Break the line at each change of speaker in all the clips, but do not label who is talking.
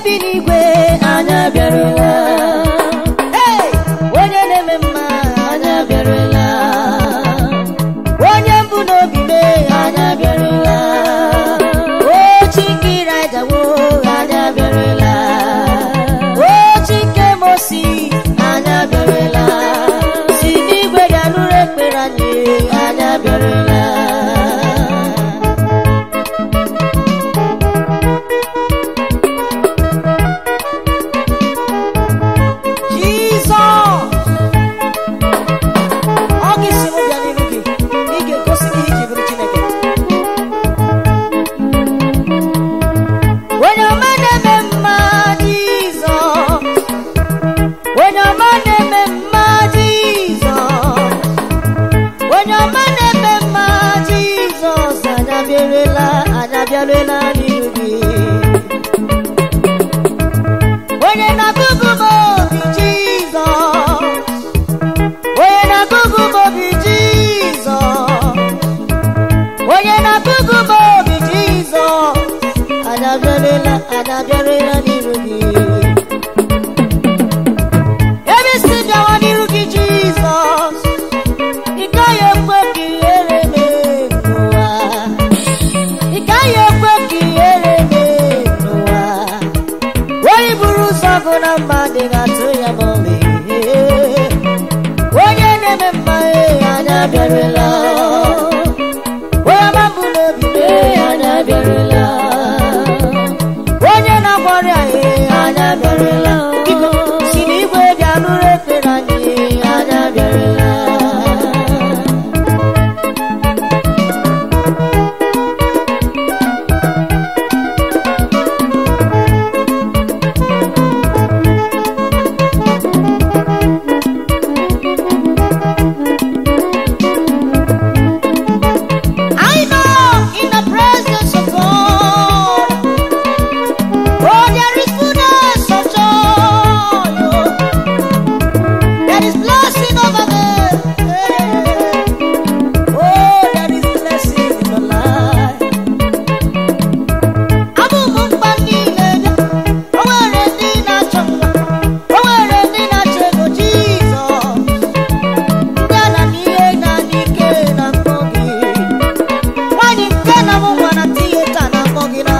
bi n'igwe anya bịarụla Hey! onye na-eme mma anya bịarụla onye mbụ n'obi mee anya bịarụla o chikere ajawo anya bịarụla o chike mosi anya bịarụla si n'igwe bịa nụrụ ekpere anyị anya bịarụla Jizọs ọ gị si m bịa n'iru gị ị ga-egosi gị iji bụrụ Chineke onye ọma na-eme mma Jizọs onye ọma na-eme mma Jizọs onye ọma na-eme mma Jizọs anyabịarela anyabịarela n'iru gị onye na-agụgụ m obi Jizọs onye na-agụgụ m obi Jizọs onye na-agụgụ m obi Jizọs adabịarela adabịarela n'iru gị ebe isi bịawa n'iru gị Jizọs ị gaghị ekwe ka ihere mee n'ụwa ị gaghị ekwe ka ihere mee n'ụwa onye buru ụzọ gụ na mma dị ga-atụ ya ma ọlị onye na-eme mma ee, anya bịarụla onye ọma mbụ n'obi ee, anya bịarụla onye na-agwọ ọrịa ee, anya bịarụla biko si n'igwe bịa nụrụ ekpere anyị ee, anya bịarụla I know in the presence of God, oh, there is fullness of joy. oh. There is blessing over there. Oh, there is blessing in the life. Abụ m mkpa niile bịa, o nwere ndị na-achọ mma, o nwere ndị na-achọ ego Jizọs. Ndị ala n'ihe na n'ike na mbọ gị. Nwanyị nke na-amụ nwa na tiyeta na-akpọ gị na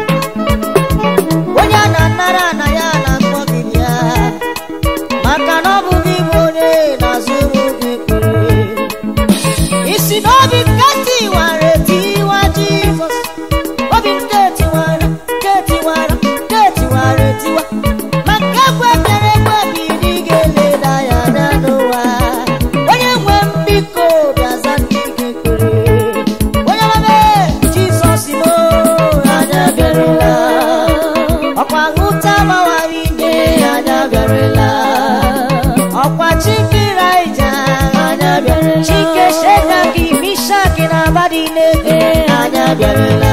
onye a na-anara na ya na-akpọ gị bịa maka na ọ bụ gị bụ onye na-azụrụ gị ekpere isi n'obi nke tiwara etiwa Jizọs obi nke tiwara nke tiwara nke tiwara etiwa ma nke kwekere ekwebi dị ga-eleda ya anya n'ụwa onye nwe m biko bịaza ndị gị ekpere onye ọmame Jizọs mo anya bịarụla ọkwa hụta gbawara ime anya bịarụla ọkwa chikira ija anya bịarụla chike sheka gị mishaki na abadi n'ebe anya bịarụla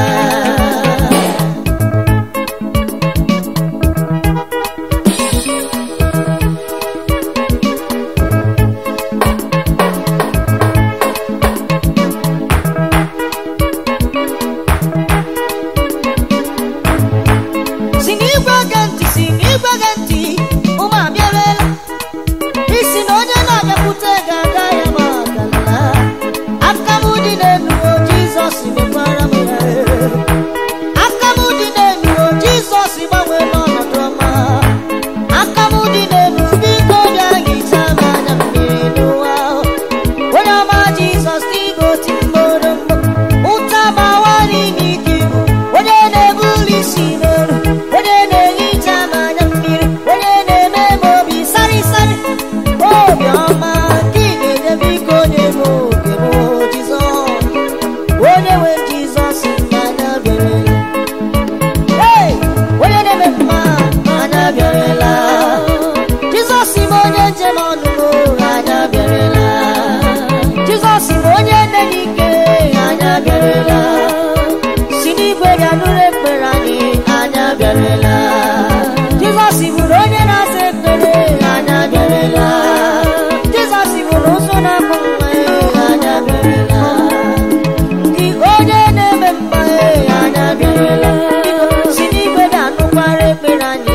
si n'igwe ge ntị si n'igwe ge ntị ụmụ abịarela isi na onye na-abịakwute ga-aga ya ma ọgala aka m dị n'elu o Jizọs mekwara m ya aka m dị n'elu o Jizọs gbanwee n'ọnọdụ ọma aka m dị n'elu biko bịa hichaa m anya mmiri n'ụwa onye ọma Jizọs igoti mgboro mgbo ụta gbawa n'ime ike ibu onye na-ebuli isi n'elu onye na-ehicha m anya mmiri onye na-eme m obi sarịsarị obi ọma nke ị na-enye biko onye m oge m Jizọs onye nwe Jizọs anya bịarela Hey! onye na-eme mma anya bịarela Jizọs bụ onye njem ọnụ m anya bịarela Jizọs bụ onye nne n'ike anya bịarela si n'igwe bịa nụrụ ekpere anyị anya bịarela Jizọs bụrụ onye na-asa ekpere anya bịarela Jizọs bụrụ ụzọ na-akpụ nwa ya anya bịarela Gị onye na-eme mma ya anya bịarela si n'igwe bịa nụkwara ekpere anyị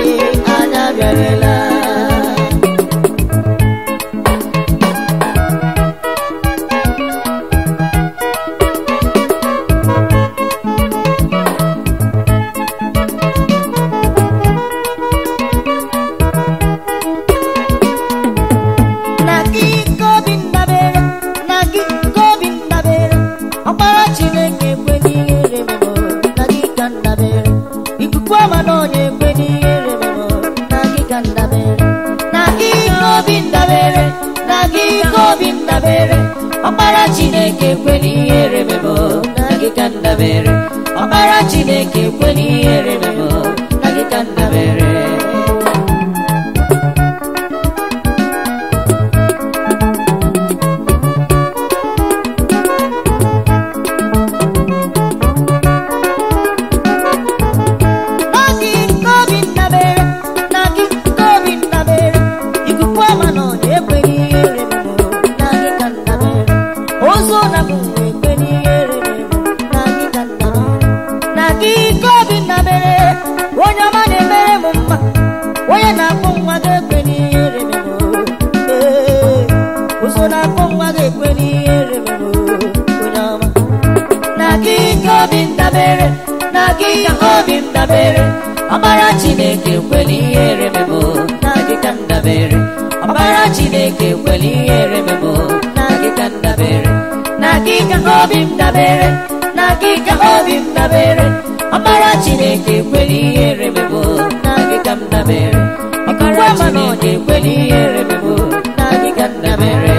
chineke ekwela ihere memo na gị ka ndabere ọkpara chineke ekwela ihere memo na gị ka ndabere
na gị ka obi ndabere na gị ka obi ndabere ikuku ọma nọ na-ekweghị ihere memo na gị ka ndabere ụzọ na m ekweghị ihere memo na gị ka ndabere na gị ka obi ndabere onye ọma na-emere m mma onye na-akpụ nwa ga-ekweghị ihere memo ee ụzọ na-akpụ nwa ga-ekweghị ihere memo onye ọma na gị ka obi ndabere na gị ka obi m dabere
ọkpara chineke ekwela ihere memo na gị ka ndabere ọkpara chineke ekwela ihere memo na gị ka ndabere na gị ka obi m dabere na gị ka obi m dabere ọkpara chineke ekwela ihere memo na gị ka m dabere ọkpara chineke ekwela ihere memo na gị ka ndabere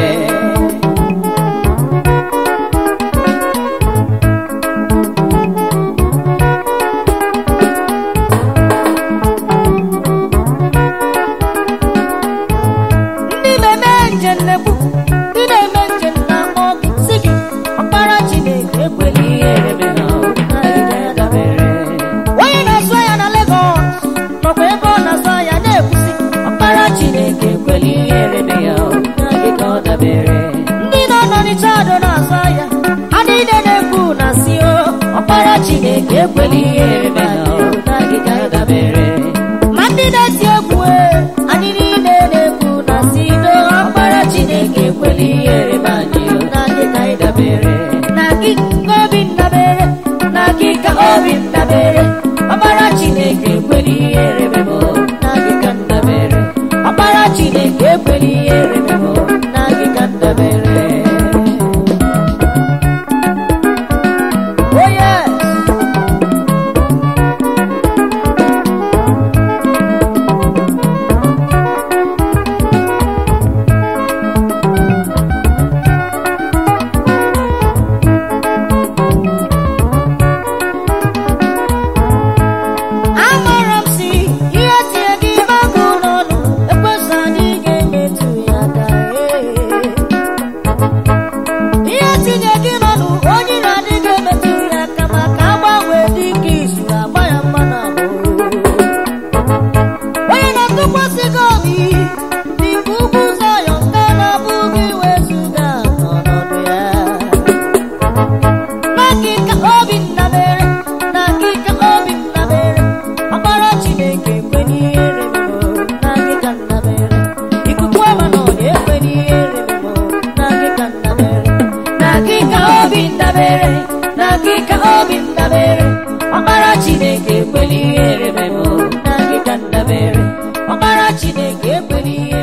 ndị na-eme njem na-ekwu ndị na-eme njem na-akpọ gị si gị ọkpara chineke ekwela ihere memo na gị ka ndabere onye na-azụ ahịa na Lagos nọkwa ebe ọ na-azụ ahịa na-ekwusi
ọkpara chineke ekwela ihere me ya na gị ka ọ dabere
ndị nọ n'Ọnịcha adọ na-azụ ahịa ha niile na-ekwu na si o
ọkpara chineke ekwela ihere me ya na gị ka ọ dabere
ma ndị na-eti egwu e, anyị niile na-ekwu na si do
ọkpara chineke ekwela ihere me anyị na gị ka ị dabere
na gị ka obi ndabere
na gị ka obi m dabere ọkpara chineke ekwela ihere me mụ na gị ka m dabere ọkpara chineke ekwela ihere me mụ na gị ka m dabere
oh yes amara m si ihe tie gị ọgụ n'ọnụ ekwesị anyị ga-emetụ ya aka ee. ihe tinye gị n'ọnụ onye na-adịghị emetụ ya aka maka agbanwe dị ka izu agba ya mmanụ abụọ onye na-atụkwasị gị obi dị ka ugwu Zayọn nke na-abụghị wezụga n'ọnọdụ ya na gị ka obi ndabere na gị ka obi ndabere ọkpara Chineke ekwenye ihere memo na gị ka ndabere ikuku ọma nọ na-ekwenye ihere memo na gị ka ndabere
na gị ka obi m dabere na gị ka obi m dabere ọkpara chineke ekwela ihere me mụ na gị ka m dabere ọkpara chineke ekwela ihere